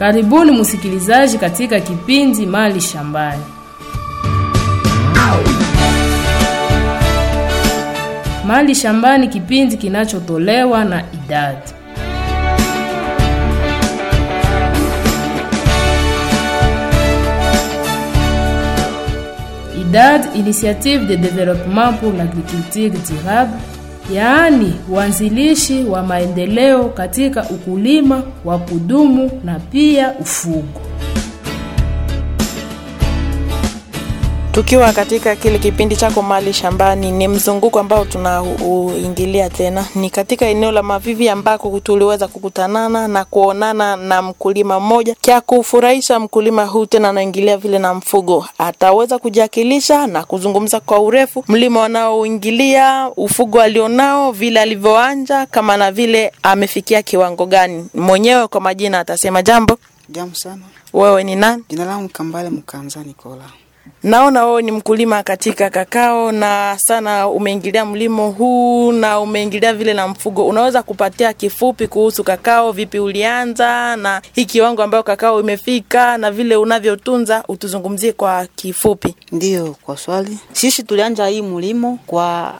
Karibuni msikilizaji katika kipindi Mali Shambani. Mali Shambani, kipindi kinachotolewa na idadi IDAD, Initiative de Développement pour l'Agriculture Durable, yaani uanzilishi wa maendeleo katika ukulima wa kudumu na pia ufugo. Tukiwa katika kile kipindi chako Mali Shambani, ni mzunguko ambao tunauingilia tena, ni katika eneo la Mavivi ambako tuliweza kukutanana na kuonana na mkulima mmoja. Kya kufurahisha mkulima huu tena anaingilia vile na mfugo, ataweza kujiakilisha na kuzungumza kwa urefu mlima wanaoingilia, ufugo alionao, vile alivyoanja, kama na vile amefikia kiwango gani. Mwenyewe kwa majina atasema jambo. Jambo sana. Wewe ni nani? Jina langu Kambale Mkanza Nikola. Naona wewe ni mkulima katika kakao na sana umeingilia mlimo huu na umeingilia vile na mfugo. Unaweza kupatia kifupi kuhusu kakao, vipi ulianza na hii kiwango ambayo kakao imefika na vile unavyotunza, utuzungumzie kwa kifupi. Ndiyo, kwa swali, sisi tulianja hii mulimo kwa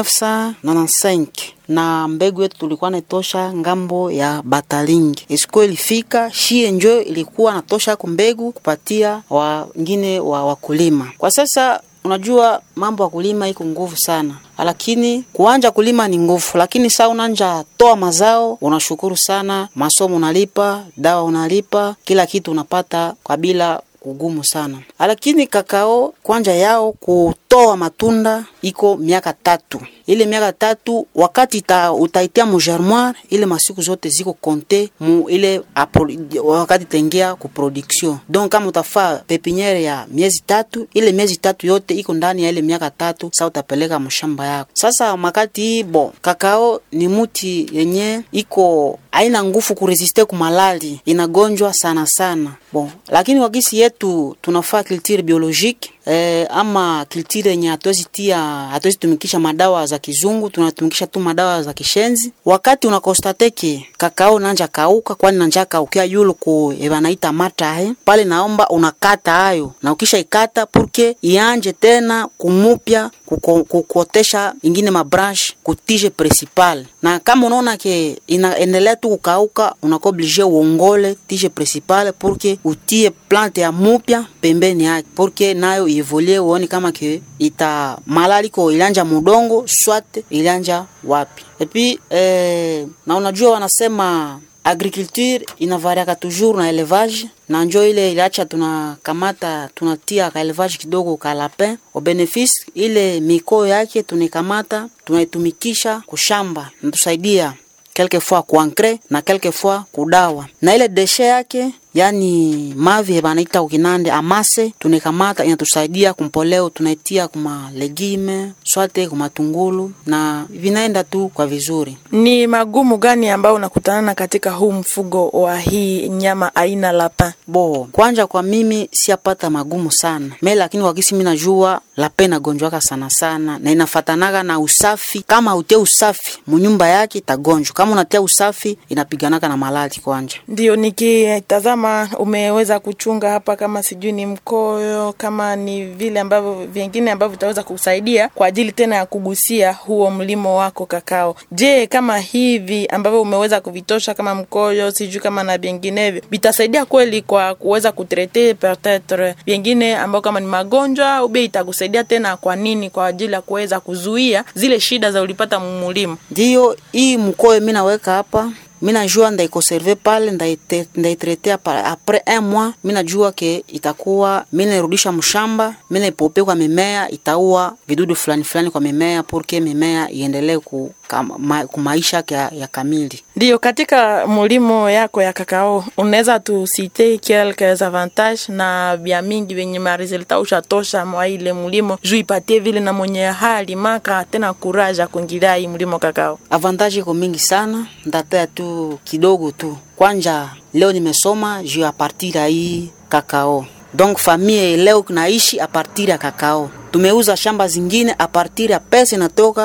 1995 na mbegu yetu tulikuwa natosha ngambo ya Batalingi. Isikuwa ilifika shie njo ilikuwa natosha ko mbegu kupatia wengine wa wakulima. Kwa sasa unajua mambo ya kulima iko nguvu sana, lakini kuanja kulima ni nguvu, lakini saa unanja toa mazao unashukuru sana, masomo unalipa, dawa unalipa, kila kitu unapata kwa bila kugumu sana, lakini kakao kwanja yao kutoa matunda iko miaka tatu. Ile miaka tatu wakati ta, utaitia mu germoire ile masiku zote ziko konte mu ile apro, wakati tengia ku production. Donc kama utafaa pepiniere ya miezi tatu, ile miezi tatu yote iko ndani ya ile miaka tatu, sa utapeleka mshamba yako. Sasa makati hii bo kakao ni muti yenye iko haina nguvu kuresiste ku malali, inagonjwa sana sana. Bon, lakini wakisi yetu tunafaa culture biologique eh, ama culture yenye hatuwezi tia hatuwezi tumikisha madawa za kizungu, tunatumikisha tu madawa za kishenzi. Wakati unakostateke kakao nanja kauka, kwani nanja kaukia yulu ku ebanaita matahe pale, naomba unakata hayo na ukisha ikata purke ianje tena kumupya kukotesha ingine mabranche kutije principal, na kama unaona ke inaendelea tu kukauka, unakuwa oblige uongole tije principal purke utie plante ya mupya pembeni yake purke nayo ievolie, uone kama ke ita malali ko ilanja mudongo swate ilanja wapi. Epi eh, na unajua wanasema agriculture inavariaka toujours na elevage na njo ile iliacha tunakamata tunatia ka elevage kidogo ka lapin au benefice ile mikoo yake tunaikamata tunaitumikisha kushamba natusaidia quelque fois kuankre na quelque fois kudawa na ile deshe yake yani mavi banaita ukinande amase tunekamata inatusaidia kumpoleo tunaitia kuma legime swate kuma tungulu na vinaenda tu kwa vizuri. Ni magumu gani ambayo unakutanana katika huu mfugo wa hii nyama aina lapin? Bo, kwanja kwa mimi siapata magumu sana me, lakini wakisi mimi najua lapin nagonjwaka sana sana na inafatanaga na usafi. Kama utie usafi munyumba yake itagonjwa, kama unatia usafi inapiganaka na malali kwanja. Ndio nikitazama umeweza kuchunga hapa, kama sijui ni mkoyo, kama ni vile ambavyo vingine ambavyo vitaweza kusaidia kwa ajili tena ya kugusia huo mlimo wako kakao. Je, kama hivi ambavyo umeweza kuvitosha kama mkoyo, sijui kama na vinginevyo vitasaidia kweli kwa kuweza kutrete peut-etre vingine ambao kama ni magonjwa au bei itakusaidia tena kwa nini? Kwa ajili ya kuweza kuzuia zile shida za ulipata mulimo. Ndio hii mkoyo mimi naweka hapa mi najua ndaikonserve pale ndaitrete apres un mois, mi najua ke itakuwa mi nairudisha mshamba, mi naipope kwa mimea, itaua vidudu fulani fulani kwa mimea, purke mimea iendelee ku kumaisha ya, ya kamili. Ndio, katika mulimo yako ya kakao unaweza tusite quelques avantages na vya mingi vyenye maresultat ushatosha mwa ile mulimo juu ipatie vile na mwenye hali maka tena kuraja kuingilia hii mulimo kakao. Avantage iko mingi sana, ndataya tu kidogo tu. Kwanja leo nimesoma juu a partir ya hii kakao donc famille leo kunaishi a partir ya kakao. Tumeuza shamba zingine a partir ya pesa inatoka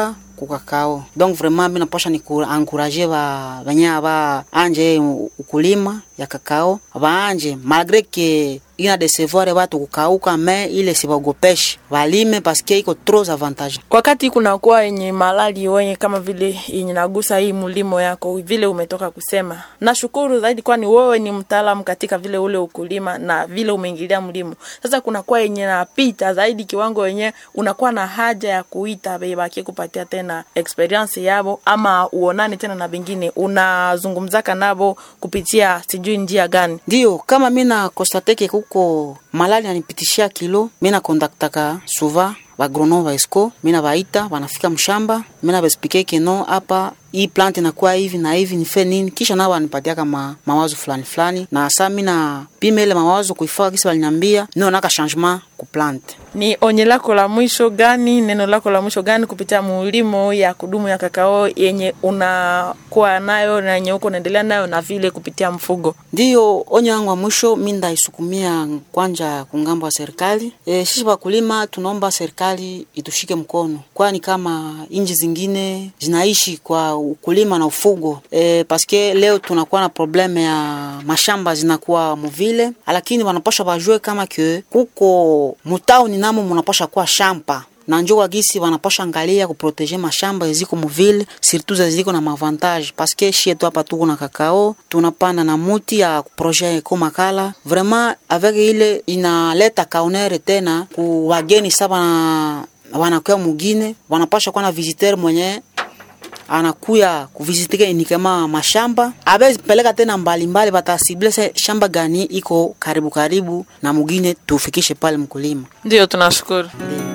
kukakao donc vraiment mi naposha ni kuankuraje ba banya ba anje ukulima ya kakao baanje malgre ke ina desevoir batu kukauka me ile sibagopeshe balime paske iko trop avantage wakati kunakuwa yenye malali wenye kama vile yenye nagusa hii mlimo yako vile umetoka kusema nashukuru zaidi kwani wewe ni mtaalamu katika vile ule ukulima na vile umeingilia mlimo sasa kunakuwa yenye napita zaidi kiwango wenye unakuwa na haja ya kuita bebakie kupatia tena experience yabo ama uonane tena na bengine unazungumzaka nabo kupitia sijui njia gani ndio kama mi na konstateke kuko malali anipitishia kilo mi na kontaktaka suva bagronom ba esco mi na baita banafika mshamba mi na baespike keno hapa hii plant inakuwa hivi na hivi nife nini kisha nao wanipatia kama mawazo fulani fulani na sa mi na pima ile mawazo kuifaa kisi waliniambia nionaka changement ku plant ni onye lako la mwisho gani neno lako la mwisho gani kupitia mulimo ya kudumu ya kakao yenye unakuwa nayo na yenye uko unaendelea nayo na vile kupitia mfugo ndiyo onyo yangu wa mwisho mi ndaisukumia kwanja kungambo wa serikali e, sisi wakulima tunaomba serikali itushike mkono kwani kama inji zingine zinaishi kwa ukulima na ufugo e, paske leo tunakuwa na probleme ya mashamba zinakuwa muvile lakini wanapasha bajue kama ke kuko mutauni namo munapasha kuwa shampa na njo wagisi wanapasha angalia kuproteje mashamba eziko muvile surtout zaziko na mavantage paske shie tu hapa tuko na kakao tunapanda na muti ya projet eko makala vraiment avec ile inaleta kaonere tena ku wageni sa wana wanakuya mugine wanapasha kuwa na visiteur mwenye anakuya kuvizitike inikema mashamba abe peleka tena mbalimbali batasible se shamba gani iko karibu karibu na mugine tufikishe pale mkulima ndio tunashukuru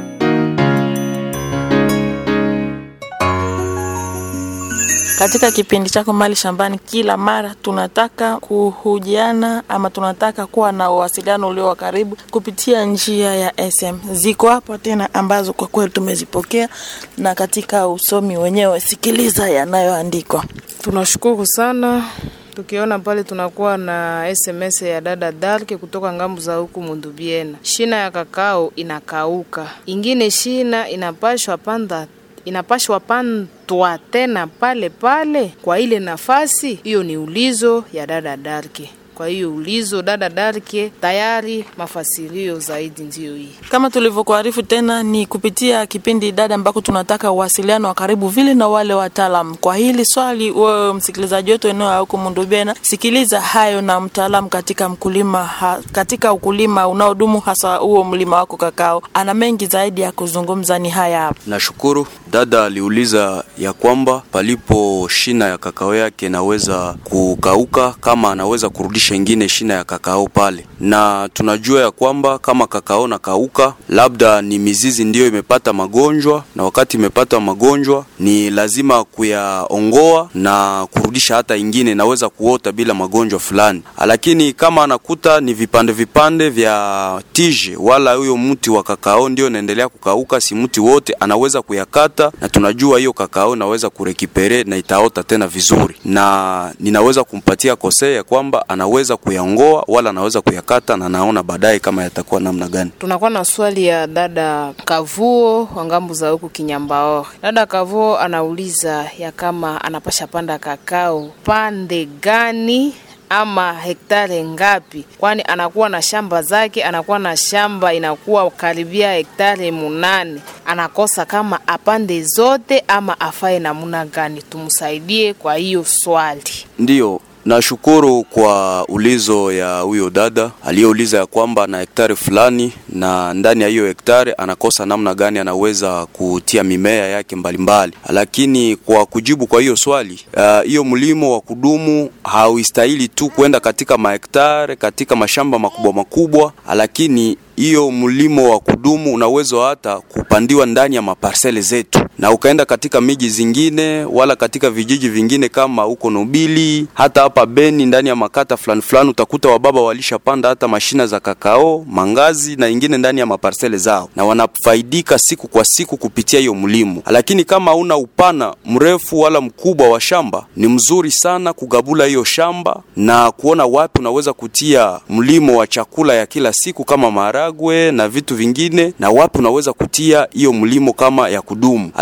katika kipindi chako mali shambani kila mara tunataka kuhujiana ama tunataka kuwa na uwasiliano ulio wa karibu kupitia njia ya sm ziko hapo tena ambazo kwa kweli tumezipokea na katika usomi wenyewe sikiliza yanayoandikwa tunashukuru sana tukiona pale tunakuwa na sms ya dada dalke kutoka ngambo za huku mundubiena shina ya kakao inakauka ingine shina inapashwa panda inapashwa pandwa tena pale pale kwa ile nafasi hiyo ni ulizo ya dada darke kwa hiyo ulizo dada darke tayari mafasirio zaidi ndiyo hii kama tulivyokuarifu tena ni kupitia kipindi dada ambako tunataka uwasiliano wa karibu vile na wale wataalam kwa hili swali wewe msikilizaji wetu eneo ya huko mundubena sikiliza hayo na mtaalam katika mkulima ha, katika ukulima unaodumu hasa huo mlima wako kakao ana mengi zaidi ya kuzungumza ni haya hapa Nashukuru dada aliuliza ya kwamba palipo shina ya kakao yake naweza kukauka kama anaweza kurudisha ingine shina ya kakao pale, na tunajua ya kwamba kama kakao na kauka, labda ni mizizi ndiyo imepata magonjwa, na wakati imepata magonjwa ni lazima kuyaongoa na kurudisha hata ingine naweza kuota bila magonjwa fulani, lakini kama anakuta ni vipande vipande vya tije wala huyo mti wa kakao ndio inaendelea kukauka, si mti wote anaweza kuyakata, na tunajua hiyo kakao naweza kurekipere na itaota tena vizuri, na ninaweza kumpatia kosea ya kwamba anaweza kuyaongoa wala anaweza kuyakata, na naona baadaye kama yatakuwa namna gani. tunakuwa na swali ya dada kavuo wa ngambo za huku kinyambaore dada kavuo anauliza ya kama anapasha panda kakao pande gani ama hektare ngapi kwani anakuwa na shamba zake anakuwa na shamba inakuwa karibia hektare munane anakosa kama apande zote ama afae namuna gani tumsaidie kwa hiyo swali Ndiyo, nashukuru kwa ulizo ya huyo dada aliyeuliza ya kwamba ana hektari fulani na ndani ya hiyo hektari anakosa namna gani anaweza kutia mimea yake mbalimbali mbali. Lakini kwa kujibu kwa hiyo swali ah, hiyo uh, mlimo wa kudumu hauistahili tu kwenda katika mahektare katika mashamba makubwa makubwa, lakini hiyo mlimo wa kudumu unaweza hata kupandiwa ndani ya maparsele zetu na ukaenda katika miji zingine wala katika vijiji vingine kama huko Nobili, hata hapa Beni, ndani ya makata fulani fulani utakuta wababa walishapanda hata mashina za kakao, mangazi na ingine ndani ya maparsele zao, na wanafaidika siku kwa siku kupitia hiyo mlimo. Lakini kama una upana mrefu wala mkubwa wa shamba, ni mzuri sana kugabula hiyo shamba na kuona wapi unaweza kutia mlimo wa chakula ya kila siku kama maharagwe na vitu vingine, na wapi unaweza kutia hiyo mlimo kama ya kudumu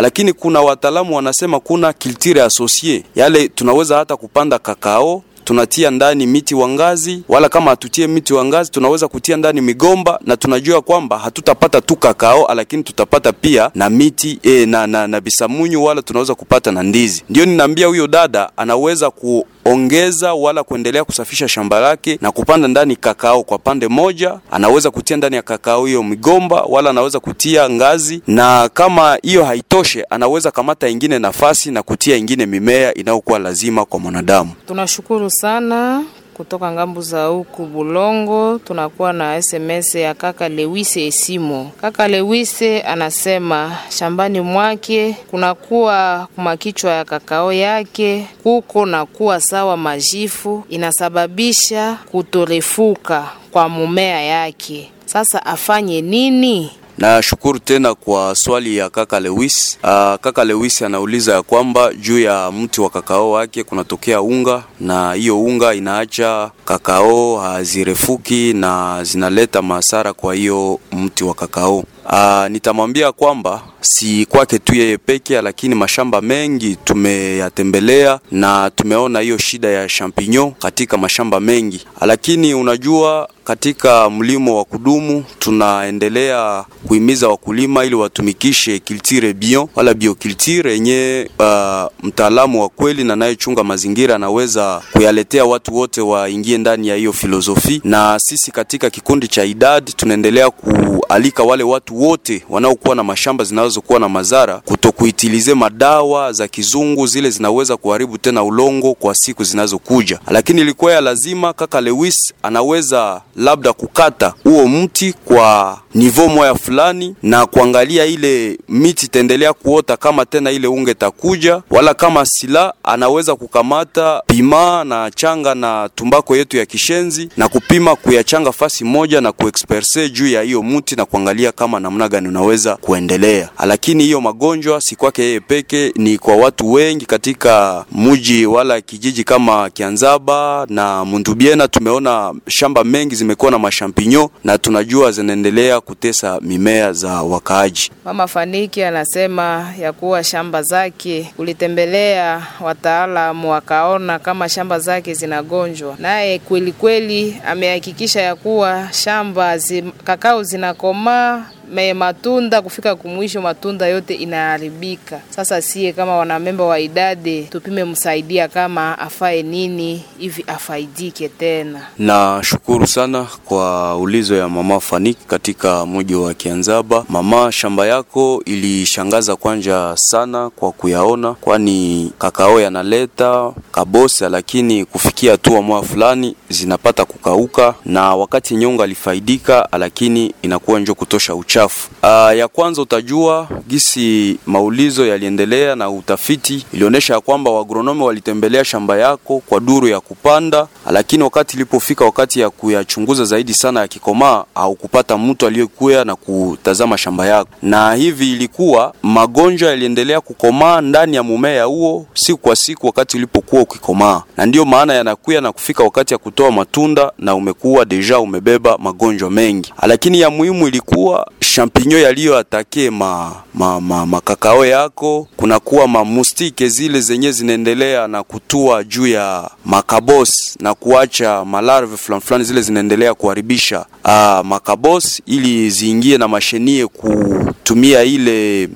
lakini kuna wataalamu wanasema kuna culture associée, yale tunaweza hata kupanda kakao tunatia ndani miti wa ngazi, wala kama hatutie miti wa ngazi tunaweza kutia ndani migomba, na tunajua kwamba hatutapata tu kakao, lakini tutapata pia na miti e, na, na, na bisamunyu, wala tunaweza kupata na ndizi. Ndio ninaambia huyo dada anaweza ku ongeza wala kuendelea kusafisha shamba lake na kupanda ndani kakao kwa pande moja. Anaweza kutia ndani ya kakao hiyo migomba, wala anaweza kutia ngazi, na kama hiyo haitoshe, anaweza kamata ingine nafasi na kutia ingine mimea inayokuwa lazima kwa mwanadamu. Tunashukuru sana kutoka ngambu za huku Bulongo. Tunakuwa na SMS ya kaka Lewise Esimo. Kaka Lewise anasema shambani mwake kunakuwa kumakichwa ya kakao yake kuko na kuwa sawa majifu, inasababisha kutorefuka kwa mumea yake. Sasa afanye nini? Nashukuru tena kwa swali ya kaka Lewis. Uh, kaka Lewis anauliza ya kwamba juu ya mti wa kakao wake kunatokea unga na hiyo unga inaacha kakao hazirefuki na zinaleta madhara kwa hiyo mti wa kakao. Uh, nitamwambia kwamba si kwake tu yeye peke, lakini mashamba mengi tumeyatembelea na tumeona hiyo shida ya champignon katika mashamba mengi, lakini unajua katika mlimo wa kudumu tunaendelea kuhimiza wakulima ili watumikishe culture bio wala bioculture yenye uh, mtaalamu wa kweli na anayechunga mazingira anaweza kuyaletea watu wote waingie ndani ya hiyo filosofi. Na sisi katika kikundi cha idadi tunaendelea kualika wale watu wote wanaokuwa na mashamba zinazokuwa na madhara kutokuitilize madawa za kizungu, zile zinaweza kuharibu tena ulongo kwa siku zinazokuja. Lakini ilikuwa ya lazima, kaka Lewis anaweza labda kukata huo mti kwa nivo moya fulani na kuangalia ile miti itaendelea kuota kama tena ile unge takuja, wala kama sila anaweza kukamata pima na changa na tumbako yetu ya kishenzi na kupima kuyachanga fasi moja na kuexperse juu ya hiyo mti na kuangalia kama namna gani unaweza kuendelea. Lakini hiyo magonjwa si kwake yeye peke, ni kwa watu wengi katika muji wala kijiji kama Kianzaba na Mundubiena. Tumeona shamba mengi zimekuwa na mashampinyo na tunajua zinaendelea kutesa mimea za wakaaji. Mama Faniki anasema ya kuwa shamba zake ulitembelea wataalamu wakaona kama shamba zake zinagonjwa, naye kweli kweli amehakikisha ya kuwa shamba zi, kakao zinakomaa me matunda kufika kumwisho matunda yote inaharibika. Sasa sie kama wanamemba wa idade tupime msaidia kama afae nini hivi afaidike tena. Nashukuru sana kwa ulizo ya mama Faniki katika mji wa Kianzaba. Mama, shamba yako ilishangaza kwanja sana kwa kuyaona, kwani kakao yanaleta kabosa, lakini kufikia hatua moja fulani zinapata kukauka, na wakati nyonga alifaidika, lakini inakuwa njo kutosha uchafu. Uh, ya kwanza utajua gisi maulizo yaliendelea na utafiti ilionyesha ya kwamba wagronomi walitembelea shamba yako kwa duru ya kupanda, lakini wakati ilipofika wakati ya kuyachunguza zaidi sana ya kikomaa au kupata mtu aliyekuya na kutazama shamba yako, na hivi ilikuwa magonjwa yaliendelea kukomaa ndani ya mumea huo siku kwa siku wakati ulipokuwa ukikomaa, na ndiyo maana yanakuya na kufika wakati ya kutoa matunda na umekuwa deja umebeba magonjwa mengi, lakini ya muhimu ilikuwa champignon yaliyoatake ma, ma, ma, makakao yako, kunakuwa mamustike zile zenye zinaendelea na kutua juu ya makabos na kuacha malarve fulani fulani, zile zinaendelea kuharibisha uh, makabos ili ziingie na mashenie kutumia ile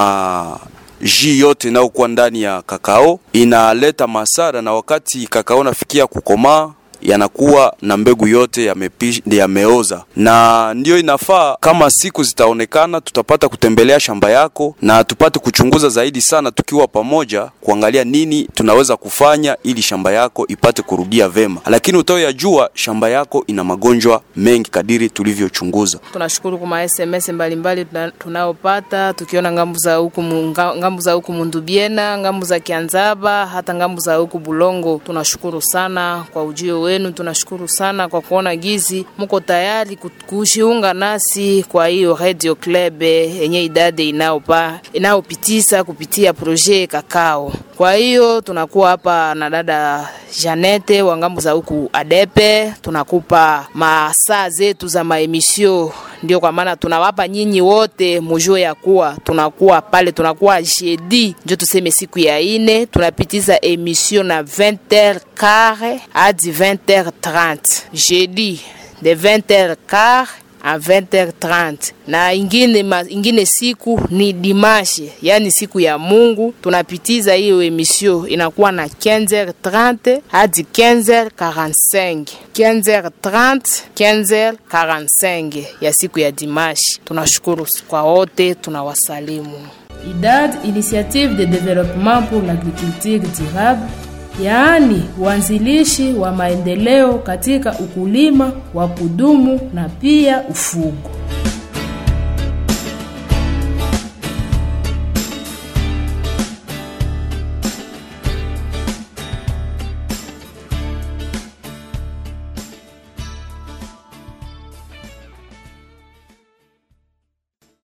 ma ji yote inayokuwa ndani ya kakao inaleta masara, na wakati kakao nafikia kukomaa yanakuwa na mbegu yote yamepi, yameoza, na ndiyo inafaa kama siku zitaonekana, tutapata kutembelea shamba yako na tupate kuchunguza zaidi sana, tukiwa pamoja kuangalia nini tunaweza kufanya ili shamba yako ipate kurudia vema, lakini utaoyajua shamba yako ina magonjwa mengi kadiri tulivyochunguza. Tunashukuru kwa SMS mbalimbali tunayopata tukiona ngambu za huku ngambu za huku Mundubiena, ngambu za Kianzaba, hata ngambu za huku Bulongo. Tunashukuru sana kwa ujio wenu, tunashukuru sana kwa kuona gizi muko tayari kujiunga nasi kwa hiyo radio club yenye idade inaopa inayopitisa kupitia projet kakao. Kwa hiyo tunakuwa hapa na dada Janete wa ngambo za huku Adepe, tunakupa masaa zetu za maemisio Ndio kwa maana tunawapa nyinyi wote mujue ya kuwa tunakuwa pale, tunakuwa jeudi, njo tuseme siku ya ine, tunapitiza emission na 20h quart hadi 20h30 jeudi de 20h quart a 20h30 na ingine, ma, ingine siku ni dimashe, yani siku ya Mungu. Tunapitiza hiyo emission inakuwa na 15h30 hadi 15h45, 15h30 15h45 ya siku ya dimashe. Tunashukuru kwa wote, tunawasalimu. IDAD, Initiative de Développement pour l'Agriculture Durable, yaani uanzilishi wa maendeleo katika ukulima wa kudumu na pia ufugo.